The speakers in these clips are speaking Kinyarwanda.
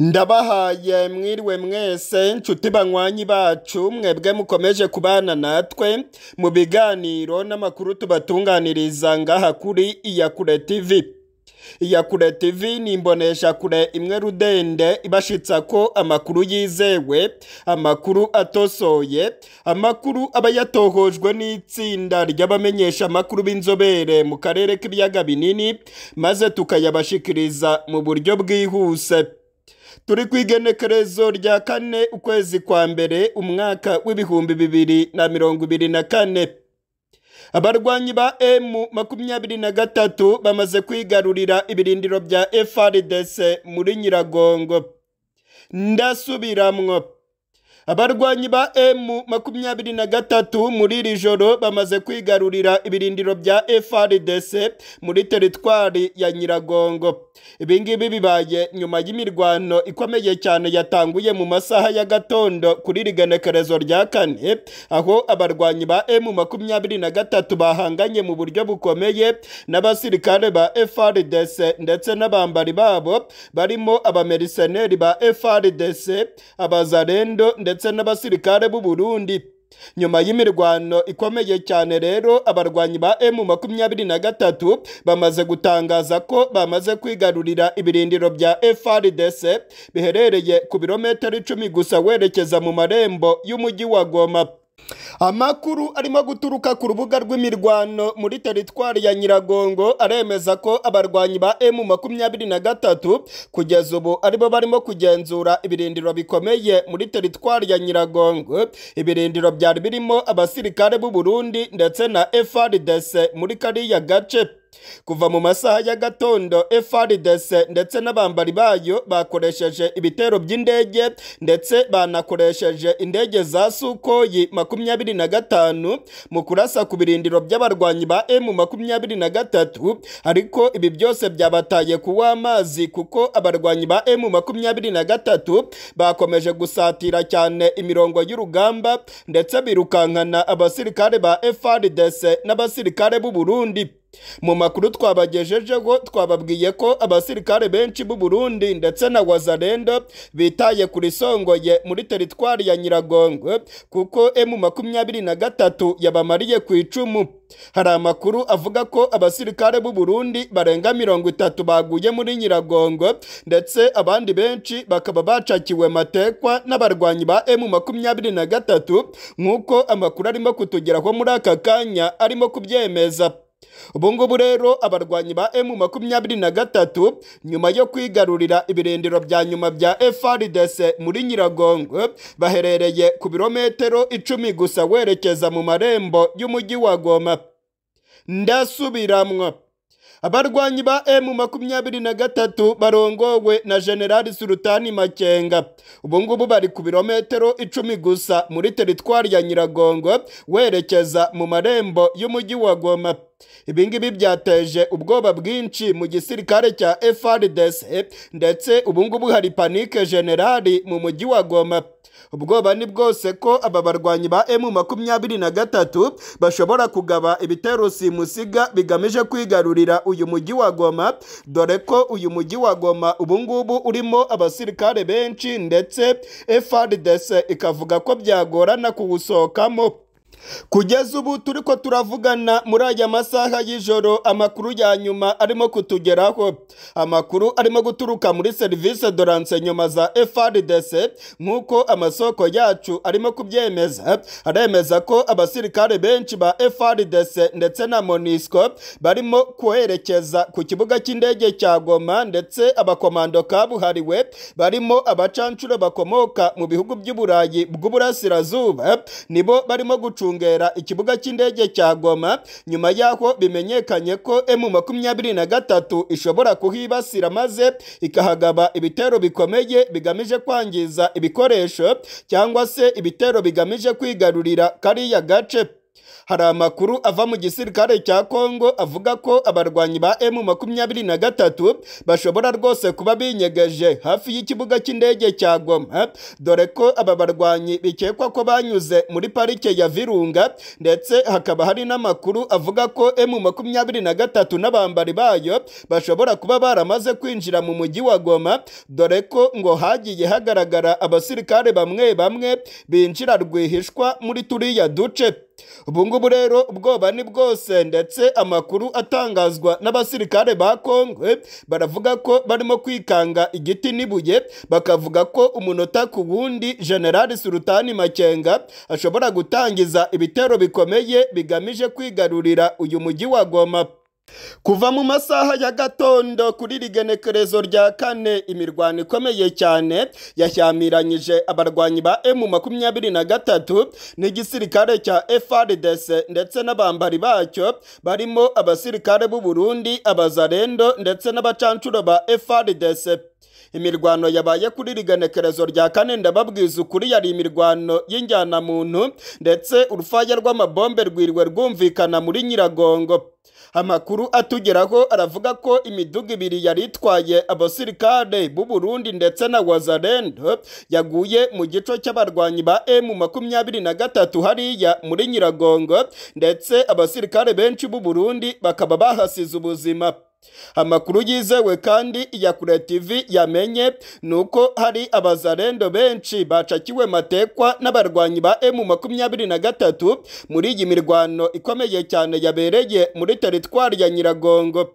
ndabahaye mwiriwe mwese nshuti banywanyi bacu mwebwe mukomeje kubana natwe mu biganiro n'amakuru tubatunganiriza ngaha kuri iyakure tv iyakure tv ni imboneshakure imwe rudende ibashitsa ko amakuru yizewe amakuru atosoye amakuru aba yatohojwe n'itsinda ry'abamenyesha amakuru b'inzobere mu karere k'ibiyaga binini maze tukayabashikiriza mu buryo bwihuse turi ku igenekerezo rya kane ukwezi kwa mbere umwaka w'ibihumbi bibiri na mirongo ibiri na kane abarwanyi ba emu makumyabiri na gatatu bamaze kwigarurira ibirindiro bya FRDC muri nyiragongo ndasubiramwo abarwanyi ba emu makumyabiri na gatatu muri iri joro bamaze kwigarurira ibirindiro bya FRDC muri teritwari ya nyiragongo ibingibi bibaye nyuma y'imirwano ikomeye cyane yatanguye mu masaha ya gatondo kuri iri genekerezo rya kane aho abarwanyi ba emu makumyabiri na gatatu bahanganye mu buryo bukomeye n'abasirikare ba FRDC ndetse n'abambari babo barimo abameriseneri ba FRDC abazarendo ndetse n'abasirikare b'u Burundi nyuma y'imirwano ikomeye cyane rero abarwanyi ba emu makumyabiri na gatatu bamaze gutangaza ko bamaze kwigarurira ibirindiro bya FRDC biherereye ku birometero icumi gusa werekeza mu marembo y'umujyi wa Goma amakuru arimo guturuka ku rubuga rw'imirwano muri teritwari ya nyiragongo aremeza ko abarwanyi ba emu makumyabiri na gatatu kugeza ubu aribo barimo kugenzura ibirindiro bikomeye muri teritwari ya nyiragongo ibirindiro byari birimo abasirikare b'u Burundi ndetse na FRDC muri kariya gace kuva mu masaha ya gatondo FRDC ndetse n'abambari bayo bakoresheje ibitero by'indege ndetse banakoresheje indege za Sukoyi makumyabiri na gatanu mu kurasa ku birindiro by'abarwanyi ba M makumyabiri na gatatu ariko ibi byose byabataye kuwa amazi kuko abarwanyi ba M makumyabiri na gatatu bakomeje gusatira cyane imirongo y'urugamba ndetse birukankana abasirikare ba FRDC n'abasirikare b'u Burundi mu makuru twabagejejeho twababwiye ko abasirikare benshi b'u Burundi ndetse na Wazalendo bitaye kuri songoye muri teritwari ya Nyiragongo kuko emu makumyabiri na gatatu yabamariye ku icumu hari amakuru avuga ko abasirikare b'u Burundi barenga mirongo itatu baguye muri Nyiragongo ndetse abandi benshi bakaba bacakiwe matekwa n'abarwanyi ba emu makumyabiri na gatatu nk'uko amakuru arimo kutugeraho muri aka kanya arimo kubyemeza ubu ngubu rero abarwanyi ba emu makumyabiri na gatatu nyuma yo kwigarurira ibirindiro bya nyuma bya FRDC muri Nyiragongo baherereye ku birometero icumi gusa werekeza mu marembo y'umujyi wa Goma ndasubiramwo abarwanyi ba emu makumyabiri na gatatu barongowe na generali sultani makenga ubu ngubu bari ku birometero icumi gusa muri teritwari ya nyiragongo werekeza mu marembo y'umujyi wa goma ibingibi byateje ubwoba bwinshi mu gisirikare cya FRDC ndetse ubu ngubu hari panike generali mu mujyi wa goma ubwoba ni bwose ko aba barwanyi ba emu makumyabiri na gatatu bashobora kugaba ibitero simusiga bigamije kwigarurira uyu mujyi wa goma dore ko uyu mujyi wa goma ubu ngubu urimo abasirikare benshi ndetse FRDC ikavuga ko byagorana kuwusohokamo kugeza ubu turi ko turavugana muri aya masaha y'ijoro amakuru ya nyuma arimo kutugeraho amakuru arimo guturuka muri serivisi doranse nyuma za FRDC nk'uko amasoko yacu arimo kubyemeza aremeza ko abasirikare benshi ba FRDC ndetse na MONUSCO barimo kwerekeza ku kibuga cy'indege cya Goma ndetse abakomando kabuhariwe barimo abacancuro bakomoka mu bihugu by'uburayi bw'uburasirazuba nibo barimo gucunga gucungera ikibuga cy'indege cya Goma nyuma y'aho bimenyekanye ko emu makumyabiri na gatatu ishobora kuhibasira maze ikahagaba ibitero bikomeye bigamije kwangiza ibikoresho cyangwa se ibitero bigamije kwigarurira kariya gace hari amakuru ava mu gisirikare cya kongo avuga ko abarwanyi ba emu makumyabiri na gatatu bashobora rwose kuba binyegeje hafi y'ikibuga cy'indege cya goma dore ko aba barwanyi bikekwa ko banyuze muri parike ya virunga ndetse hakaba hari n'amakuru avuga ko emu makumyabiri na gatatu n'abambari bayo bashobora kuba baramaze kwinjira mu mujyi wa goma dore ko ngo hagiye hagaragara abasirikare bamwe bamwe binjira rwihishwa muri turiya duce ubu ngubu rero ubwoba ni bwose ndetse amakuru atangazwa n'abasirikare ba kongo baravuga ko barimo kwikanga igiti n'ibuye bakavuga ko umunota ku wundi generali surutani makenga ashobora gutangiza ibitero bikomeye bigamije kwigarurira uyu mujyi wa goma kuva mu masaha ya gatondo kuri rigenekerezo rya kane imirwano ikomeye cyane yashyamiranyije abarwanyi ba emu makumyabiri na gatatu n'igisirikare cya FRDC ndetse n'abambari bacyo barimo abasirikare b'u Burundi abazarendo ndetse n'abacancuro ba FRDC imirwano yabaye kuri rigenekerezo rya kane ndababwiza ukuri yari imirwano y'injyanamuntu ndetse urufaya rw'amabombe rwiriwe rwumvikana muri nyiragongo amakuru atugeraho aravuga ko imiduga ibiri yari itwaye abasirikare b'u Burundi ndetse na wazarendo yaguye mu gico cy'abarwanyi ba emu makumyabiri na gatatu hariya muri nyiragongo ndetse abasirikare benshi b'u Burundi bakaba bahasize ubuzima amakuru yizewe kandi ya kure tv yamenye ni uko hari abazarendo benshi bacakiwe matekwa n'abarwanyi ba emu makumyabiri na gatatu muri iyi mirwano ikomeye cyane yabereye muri teritwari ya nyiragongo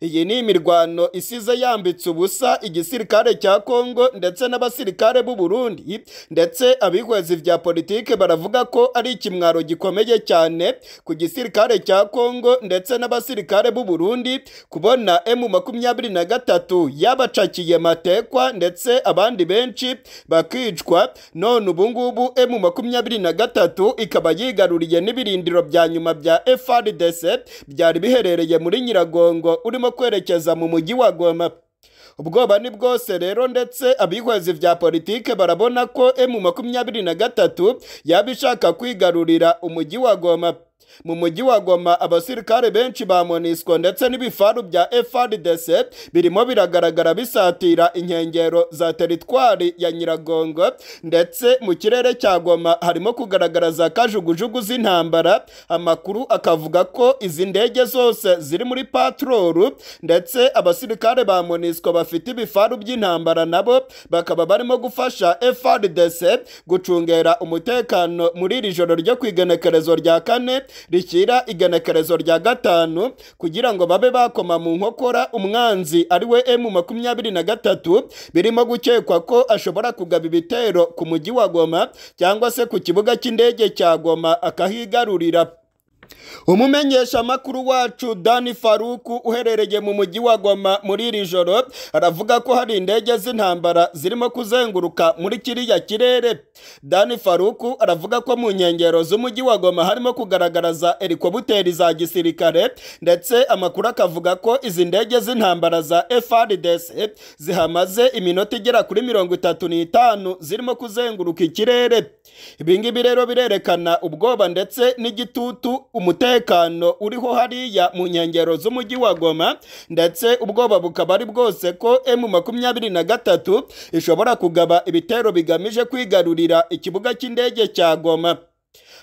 iyi ni imirwano isize yambitse ubusa igisirikare cya kongo ndetse n'abasirikare b'u Burundi ndetse abihwezi bya politike baravuga ko ari ikimwaro gikomeye cyane ku gisirikare cya kongo ndetse n'abasirikare b'u Burundi kubona emu makumyabiri na gatatu yabacakiye matekwa ndetse abandi benshi bakicwa none ubungubu emu makumyabiri na gatatu ikaba yigaruriye n'ibirindiro bya nyuma bya FRDC byari biherereye muri nyiragongo urimo kwerekeza mu mujyi wa Goma ubwoba ni bwose rero ndetse abihwezi bya politike barabona ko emu makumyabiri na gatatu yaba ishaka kwigarurira umujyi wa Goma mu mujyi wa Goma abasirikare benshi ba Monisco ndetse n'ibifaru bya FRDC birimo biragaragara bisatira inkengero za teritwari ya Nyiragongo ndetse mu kirere cya Goma harimo kugaragara za kajugujugu z'intambara amakuru akavuga ko izi ndege zose ziri muri patrolu ndetse abasirikare ba Monisco bafite ibifaru by'intambara nabo bakaba barimo gufasha FRDC gucungera umutekano muri iri joro ryo ku igenekerezo rya kane rishyira igenekerezo rya gatanu kugira ngo babe bakoma mu nkokora umwanzi ari we emu makumyabiri na gatatu birimo gukekwa ko ashobora kugaba ibitero ku mujyi wa goma cyangwa se ku kibuga cy'indege cya goma akahigarurira umumenyeshamakuru wacu dani faruku uherereye mu mujyi wa goma muri iri joro aravuga ko hari indege z'intambara zirimo kuzenguruka muri kiriya kirere dani faruku aravuga ko mu nkengero z'umujyi wa goma harimo kugaragara za helikobuteri za gisirikare ndetse amakuru akavuga ko izi ndege z'intambara za FRDC zihamaze iminota igera kuri mirongo itatu n'itanu zirimo kuzenguruka ikirere ibi ngibi rero birerekana ubwoba ndetse n'igitutu umutekano uriho hariya mu nkengero z'umujyi wa goma ndetse ubwoba bukaba ari bwose ko emu makumyabiri na gatatu ishobora kugaba ibitero bigamije kwigarurira ikibuga cy'indege cya goma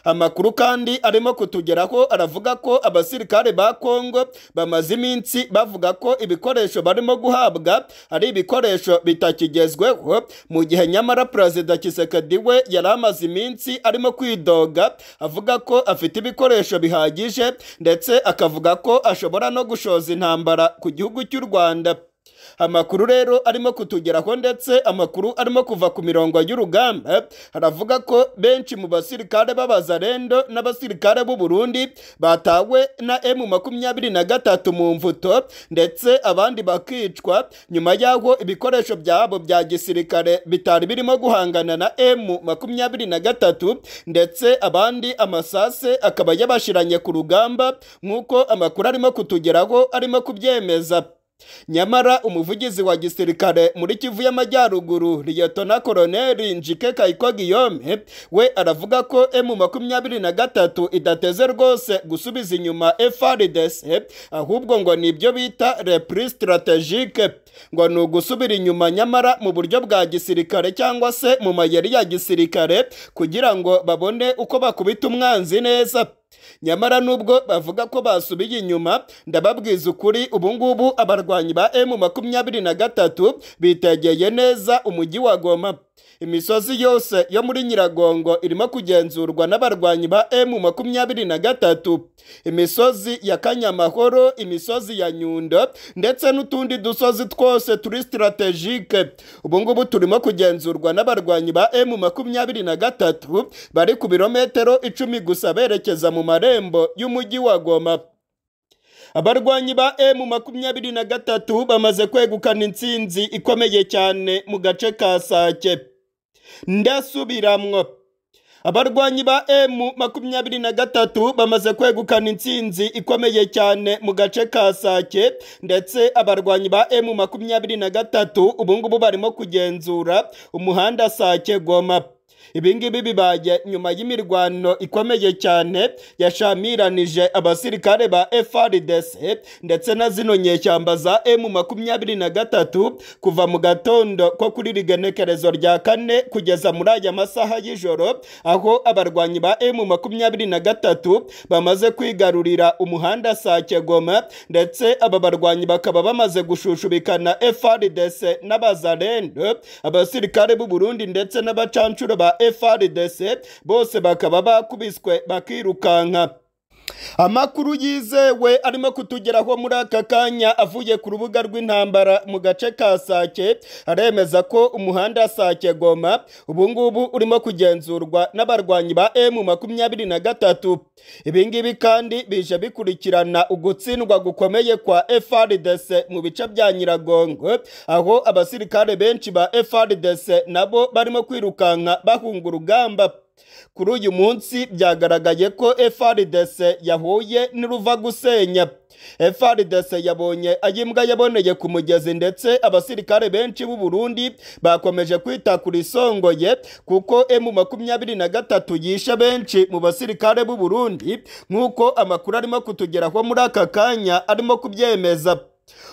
amakuru kandi arimo kutugeraho aravuga ko abasirikare ba kongo bamaze iminsi bavuga ko ibikoresho barimo guhabwa ari ibikoresho bitakigezweho mu gihe nyamara perezida kisekedi we yari amaze iminsi arimo kwidoga avuga ko afite ibikoresho bihagije ndetse akavuga ko ashobora no gushoza intambara ku gihugu cy'u rwanda amakuru rero arimo kutugeraho ndetse amakuru arimo kuva ku mirongo y'urugamba haravuga ko benshi mu basirikare b'abazarendo n'abasirikare b'u Burundi batawe na emu makumyabiri na gatatu mu mvuto ndetse abandi bakicwa nyuma y'aho ibikoresho byabo bya gisirikare bitari birimo guhangana na emu makumyabiri na gatatu ndetse abandi amasase akaba yabashiranye ku rugamba nk'uko amakuru arimo kutugeraho arimo kubyemeza nyamara umuvugizi wa gisirikare muri kivu y'amajyaruguru liyetona koloneli njike kayiko guillaume we aravuga ko emu makumyabiri na gatatu idateze rwose gusubiza inyuma frdc ahubwo ngo ni ibyo bita repri strategike ngo ni ugusubira inyuma nyamara mu buryo bwa gisirikare cyangwa se mu mayeri ya gisirikare kugira ngo babone uko bakubita umwanzi neza nyamara nubwo bavuga ko basubiye inyuma ndababwiza ukuri ubu ngubu abarwanyi ba emu makumyabiri na gatatu bitegeye neza umujyi wa goma imisozi yose yo muri nyiragongo irimo kugenzurwa n'abarwanyi ba emu makumyabiri na gatatu imisozi ya kanyamahoro imisozi ya nyundo ndetse n'utundi dusozi twose turi sitarategike ubu ngubu turimo kugenzurwa n'abarwanyi ba emu makumyabiri na gatatu bari ku birometero icumi gusa berekeza mu marembo y'umujyi wa goma abarwanyi ba emu makumyabiri na gatatu bamaze kwegukana intsinzi ikomeye cyane mu gace ka sake ndasubiramwo abarwanyi ba emu makumyabiri na gatatu bamaze kwegukana intsinzi ikomeye cyane mu gace ka sake ndetse abarwanyi ba emu makumyabiri na gatatu ubungubu barimo kugenzura umuhanda sake goma ibi ngibi bibaye nyuma y'imirwano ikomeye cyane yashamiranije abasirikare ba FRDC ndetse na zino nyeshyamba za M makumyabiri na gatatu kuva mu gatondo ko kuri rigenekerezo rya kane kugeza muri aya masaha y'ijoro aho abarwanyi ba M makumyabiri na gatatu bamaze kwigarurira umuhanda Sake Goma ndetse aba barwanyi bakaba bamaze gushushubikana FRDC n'abazarendo abasirikare b'u Burundi ndetse n'abacancuro ba FRDC bose bakaba bakubiswe bakirukanka amakuru yizewe arimo kutugeraho muri aka kanya avuye ku rubuga rw'intambara mu gace ka sake aremeza ko umuhanda sake goma ubungubu urimo kugenzurwa n'abarwanyi ba emu makumyabiri na gatatu ibingibi kandi bije bikurikirana ugutsindwa gukomeye kwa frdc mu bice bya nyiragongo aho abasirikare benshi ba frdc nabo barimo kwirukanka bahunga urugamba kuri uyu munsi byagaragaye ko FRDC yahuye n'iruva gusenya FRDC yabonye ayimbwa yaboneye ku mugezi ndetse abasirikare benshi b'u Burundi bakomeje kwita kuri songoye kuko M makumyabiri na gatatu yishe benshi mu basirikare b'u Burundi nk'uko amakuru arimo kutugeraho muri aka kanya arimo kubyemeza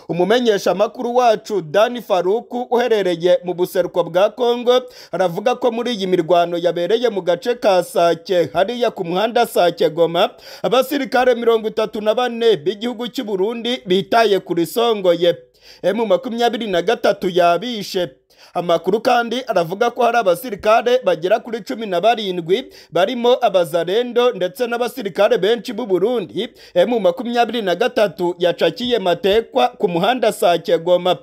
umumenyesha amakuru wacu dani faruku uherereye mu buseruko bwa kongo aravuga ko muri iyi mirwano yabereye mu gace ka sake hariya ku muhanda sake goma abasirikare mirongo itatu na bane b'igihugu cy'u Burundi bitaye kuri songoye emu makumyabiri na gatatu yabishe amakuru kandi aravuga ko hari abasirikare bagera kuri cumi na barindwi barimo abazarendo ndetse n'abasirikare benshi b'u Burundi emu makumyabiri na gatatu yacakiye matekwa ku muhanda sake goma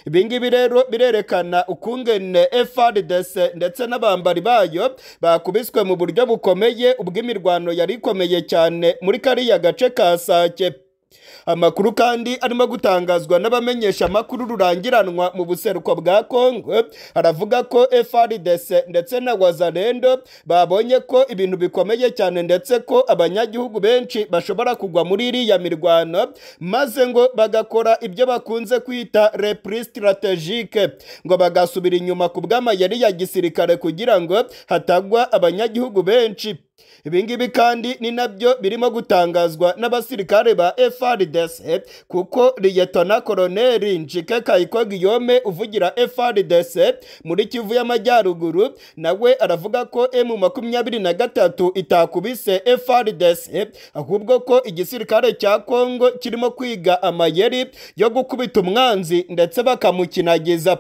ibingibi rero birerekana ukungene FRDC ndetse n'abambari bayo bakubiswe mu buryo bukomeye ubwo imirwano yari ikomeye cyane muri kariya gace ka sake amakuru kandi arimo gutangazwa n'abamenyesha amakuru rurangiranwa mu buseruko bwa kongo aravuga ko frdc ndetse na wazarendo babonye ko ibintu bikomeye cyane ndetse ko abanyagihugu benshi bashobora kugwa muri iriya mirwano maze ngo bagakora ibyo bakunze kwita repri strategike ngo bagasubira inyuma ku bw'amayeri ya gisirikare kugira ngo hatagwa abanyagihugu benshi ibingibi kandi ni nabyo birimo gutangazwa n'abasirikare ba FRDC kuko liyetona koloneli Njike Kayiko Guillaume uvugira FRDC muri Kivu y'Amajyaruguru nawe aravuga ko M makumyabiri na gatatu itakubise FRDC ahubwo ko igisirikare cya Kongo kirimo kwiga amayeri yo gukubita umwanzi ndetse bakamukinagiza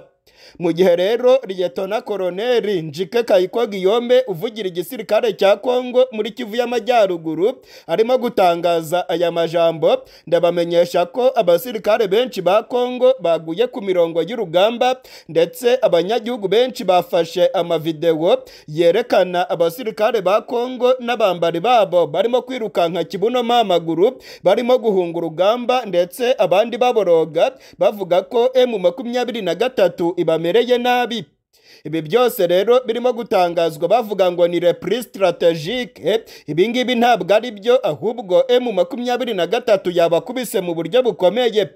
mu gihe rero liyetona koroneli njike kayiko guillaume uvugira igisirikare cya kongo muri kivu y'amajyaruguru arimo gutangaza aya majambo ndabamenyesha ko abasirikare benshi ba kongo baguye ku mirongo y'urugamba ndetse abanyagihugu benshi bafashe amavidewo yerekana abasirikare ba kongo n'abambari babo barimo kwirukanka kibuno amaguru barimo guhunga urugamba ndetse abandi baboroga bavuga ko emu makumyabiri na gatatu ibame bamereye nabi ibi byose rero birimo gutangazwa bavuga ngo ni repri strategike ibi ngibi ntabwo ari byo ahubwo emu makumyabiri na gatatu yabakubise mu buryo bukomeye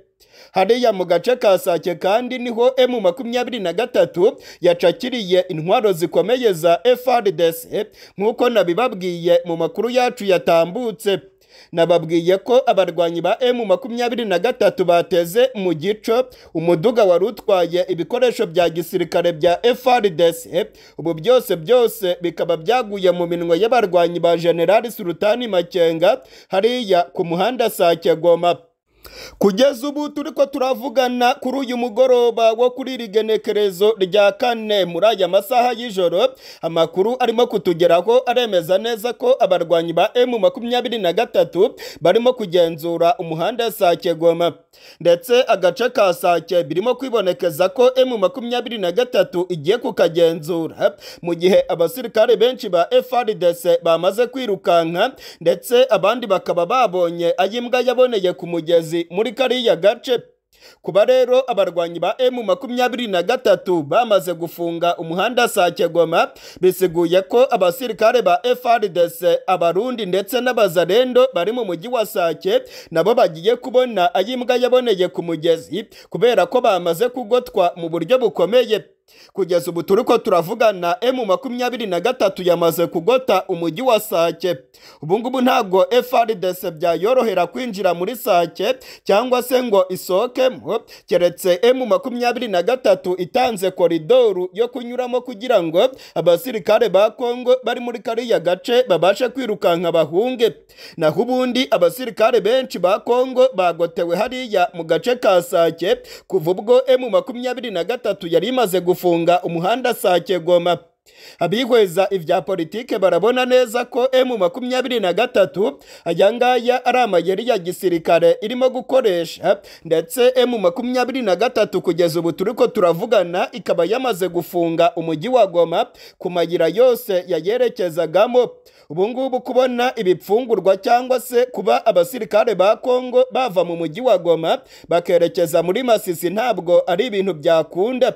hariya mu gace ka sake kandi niho emu makumyabiri na gatatu yacakiriye intwaro zikomeye za FRDC nk'uko nabibabwiye mu makuru yacu yatambutse nababwiye ko abarwanyi ba emu makumyabiri na gatatu bateze mu gico umuduga wari utwaye ibikoresho bya gisirikare bya FRDC ubu byose byose bikaba byaguye mu minwe y'abarwanyi ba General Sultani Makenga hariya ku muhanda Sake Goma kugeza ubu turi ko turavugana kuri uyu mugoroba wo kuri iri genekerezo rya kane muri aya masaha y'ijoro amakuru arimo kutugeraho aremeza neza ko abarwanyi ba emu makumyabiri na gatatu barimo kugenzura umuhanda sake goma ndetse agace ka sake birimo kwibonekeza ko emu makumyabiri na gatatu igiye kukagenzura mu gihe abasirikare benshi ba frdc bamaze kwirukanka ndetse abandi bakaba babonye ay'imbwa yaboneye ku mugezi amazi muri kariya gace kuba rero abarwanyi ba emu makumyabiri na gatatu bamaze gufunga umuhanda sake goma bisiguye ko abasirikare ba frdc abarundi ndetse n'abazarendo bari mu mujyi wa sake nabo bagiye kubona ay'imbwa yaboneye ku mugezi kubera ko bamaze kugotwa mu buryo bukomeye kugeza ubu turi ko turavugana emu makumyabiri na gatatu yamaze kugota umujyi wa sake ubu ngubu ntabwo frdc byayorohera kwinjira muri sake cyangwa se ngo isohokemo keretse emu makumyabiri na gatatu itanze koridoru yo kunyuramo kugira ngo abasirikare ba kongo bari muri kariya gace babashe kwirukanka bahunge naho ubundi abasirikare benshi ba kongo bagotewe hariya mu gace ka sake kuva ubwo emu makumyabiri na gatatu yari imaze gufunga gufunga umuhanda sake goma abihweza ibya politike barabona neza ko emu makumyabiri na gatatu aya ngaya ari amayeri ya gisirikare irimo gukoresha ndetse emu makumyabiri na gatatu kugeza ubu turi ko turavugana ikaba yamaze gufunga umujyi wa goma ku mayira yose yayerekezagamo ubu ngubu kubona ibipfungurwa cyangwa se kuba abasirikare ba kongo bava mu mujyi wa goma bakerekeza muri masisi ntabwo ari ibintu byakunda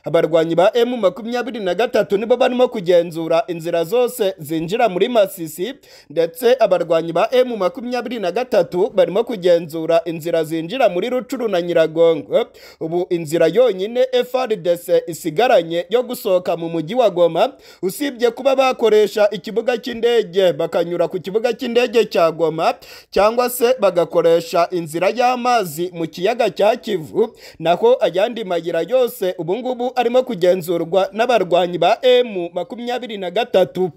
abarwanyi ba emu makumyabiri na gatatu nibo barimo kugenzura inzira zose zinjira muri masisi ndetse abarwanyi ba emu makumyabiri na gatatu barimo kugenzura inzira zinjira muri rucuru na nyiragongo ubu inzira yonyine frdc isigaranye yo gusohoka mu mujyi wa goma usibye kuba bakoresha ikibuga cy'indege bakanyura ku kibuga cy'indege cya goma cyangwa se bagakoresha inzira y'amazi mu kiyaga cya kivu naho ayandi mayira yose ubu ngubu arimo kugenzurwa n'abarwanyi ba emu makumyabiri na gatatu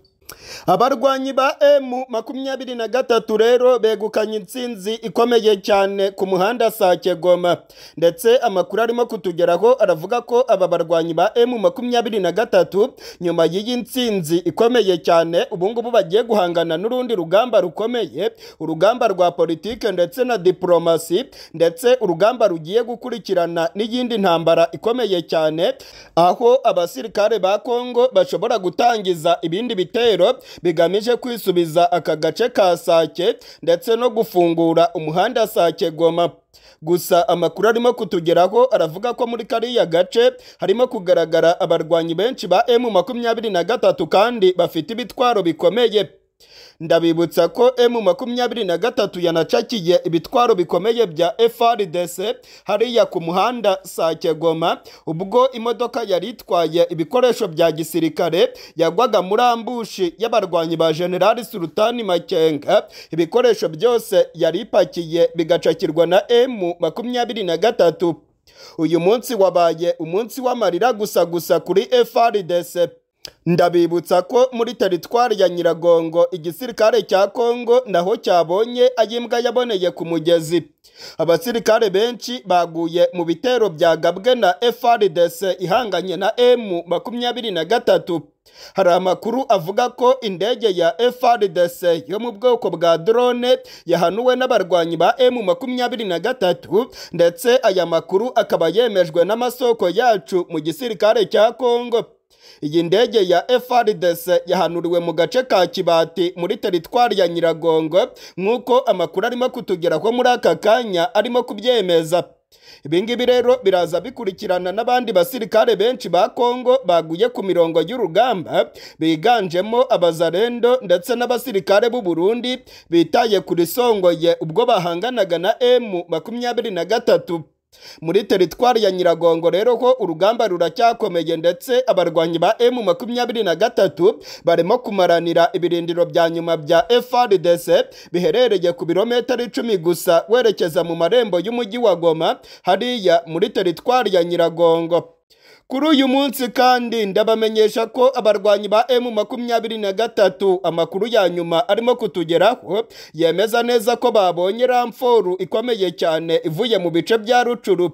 abarwanyi ba emu makumyabiri na gatatu rero begukanye intsinzi ikomeye cyane ku muhanda sake goma ndetse amakuru arimo kutugeraho aravuga ko aba barwanyi ba emu makumyabiri na gatatu nyuma y'iyi ntsinzi ikomeye cyane ubungubu bagiye guhangana n'urundi rugamba rukomeye urugamba rwa politike ndetse na diporomasi ndetse urugamba rugiye gukurikirana n'iyindi ntambara ikomeye cyane aho abasirikare ba kongo bashobora gutangiza ibindi bitero bigamije kwisubiza aka gace ka sake ndetse no gufungura umuhanda sake goma gusa amakuru arimo kutugeraho aravuga ko muri kariya gace harimo kugaragara abarwanyi benshi ba emu makumyabiri na gatatu kandi bafite ibitwaro bikomeye ndabibutsa ko emu makumyabiri na gatatu yanacakiye ibitwaro bikomeye bya frdc hariya ku muhanda sake goma ubwo imodoka yari itwaye ibikoresho bya gisirikare yagwaga muri ambushi y'abarwanyi ba generali sultani makenga ibikoresho byose yari ipakiye bigacakirwa na emu makumyabiri na gatatu uyu munsi wabaye umunsi w'amarira gusa gusa kuri frdc ndabibutsa ko muri teritwari ya nyiragongo igisirikare cya kongo naho cyabonye ay'imbwa yaboneye ku mugezi abasirikare benshi baguye mu bitero byagabwe na frdc ihanganye na emu makumyabiri na gatatu hari amakuru avuga ko indege ya frdc yo mu bwoko bwa drone yahanuwe n'abarwanyi ba emu makumyabiri na gatatu ndetse aya makuru akaba yemejwe n'amasoko yacu mu gisirikare cya kongo iyi ndege ya FRDC yahanuriwe mu gace ka Kibati muri teritwari ya Nyiragongo nk'uko amakuru arimo kutugeraho muri aka kanya arimo kubyemeza ibingibi rero biraza bikurikirana n'abandi basirikare benshi ba kongo baguye ku mirongo y'urugamba biganjemo abazarendo ndetse n'abasirikare b'u Burundi bitaye kuri songoye ubwo bahanganaga na M makumyabiri na gatatu muri teritwari ya nyiragongo rero ko urugamba ruracyakomeye ndetse abarwanyi ba emu makumyabiri na gatatu barimo kumaranira ibirindiro bya nyuma bya frdc biherereye ku birometero icumi gusa werekeza mu marembo y'umujyi wa goma hariya muri teritwari ya nyiragongo kuri uyu munsi kandi ndabamenyesha ko abarwanyi ba emu makumyabiri na gatatu amakuru ya nyuma arimo kutugeraho yemeza neza ko babonye ramforu ikomeye cyane ivuye mu bice bya rucuru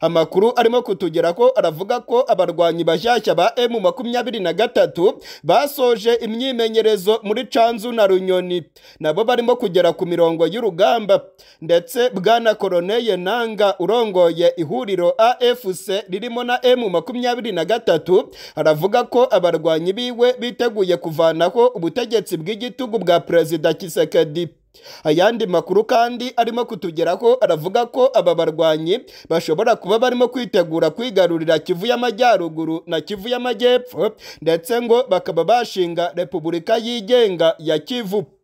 amakuru arimo kutugeraho aravuga ko abarwanyi bashyashya ba emu makumyabiri na gatatu basoje imyimenyerezo muri canzu na runyoni nabo barimo kugera ku mirongo y'urugamba ndetse bwana koroneye nanga urongoye ihuriro afc ririmo na emu makumyabiri na gatatu aravuga ko abarwanyi biwe biteguye kuvanaho ubutegetsi bw'igitugu bwa perezida kisekedi ayandi makuru kandi arimo kutugeraho aravuga ko aba barwanyi bashobora kuba barimo kwitegura kwigarurira kivu y'amajyaruguru na kivu y'amajyepfo ndetse ngo bakaba bashinga repubulika yigenga ya kivu